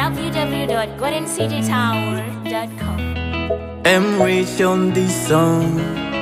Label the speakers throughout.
Speaker 1: www.goldencitytower.com.
Speaker 2: M Rich on this song.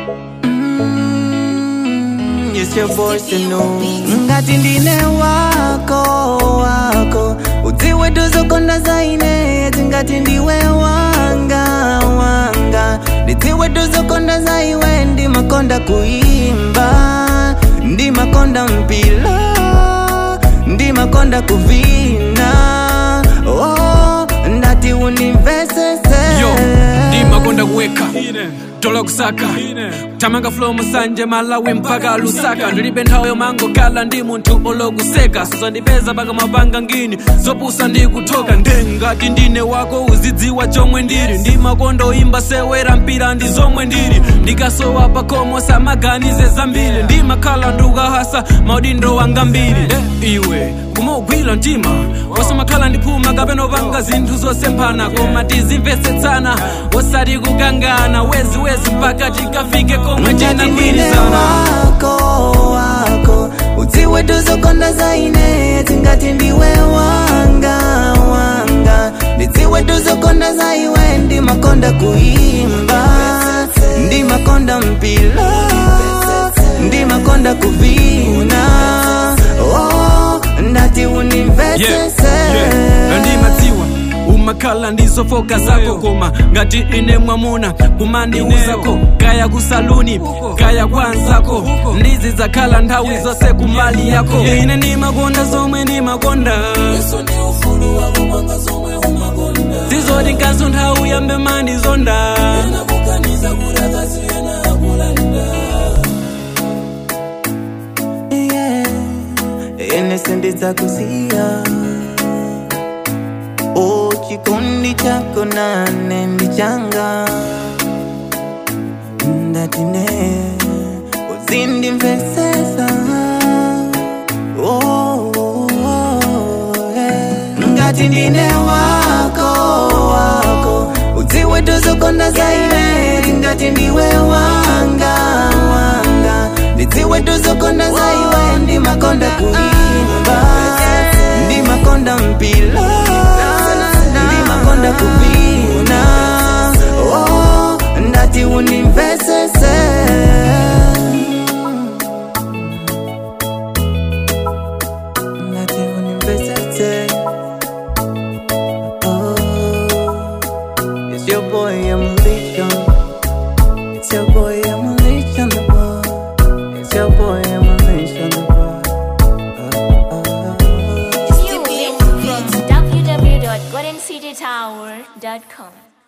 Speaker 2: Mm, it's your voice to know. Ngati ndine wako wako udziwe tuzokonda zaine eti ngati ndiwe wanga wanga ndidziwe tuzokonda zaiwe ndimakonda kuimba ndimakonda mpila ndimakonda kuvina oh, ndati unimvesese
Speaker 3: yo ndimakonda kuweka tola kusaka tamanga flow musanje malawi mpaka lusaka ndilibe nthawi yomangokhala ndi munthu olokuseka suzandipeza paka mapanga ngini zopusa ndikuthoka ndengati ndine wako uzidziwa chomwe ndili ndimakonda oyimba sewera mpira ndi zomwe ndili ndikasowa pakhomo samaganize zambiri ndimakhala ndukahasa maudindo wanga mbiri eh, iwe kumugwira mtima wasamakhala ndiphuma kapena opanga zinthu zosemphana koma tizimvetsetsana osati kukangana weziwezi mpaka tikafike komwe
Speaker 2: ndine
Speaker 3: tinagwirizana
Speaker 2: wako wako udziwe tuzokonda zaine tingati ndiwe wanga wanga ndidziwe tuzokonda zaiwe ndimakonda kuimba ndimakonda mpila ndimakonda kuvina oh, ndati unimvesese
Speaker 3: ndimadziwa umakhala ndizofoka zako koma ngati ine mwamuna kumandiuzako kaya kusaluni kaya kwanzako ndizi zakhala nthawi zonse kumali yako ine ndimakonda zomwe ndimakonda zizoti nkaso nthawi yambe mandizonda
Speaker 2: yeah. ene sendidzakusiya o chikondi chako nane ndichanga ndatine uzindimvesesa oh, oh, oh, yeah. ngati ndine wako wako udziwe tuzokonda zaine ngati ndiwe wanga wanga ndidziwe tuzokonda zaiwe ndimakonda kuimba ndimakonda mpila ndimakonda kuvina oh, ndati unimvesese ndati unimvesese oh, it's your boy Emulation it's your boy Emulation the boy it's your boy Emulation the boy oh, oh, oh.
Speaker 1: New www.goldencitytower.com.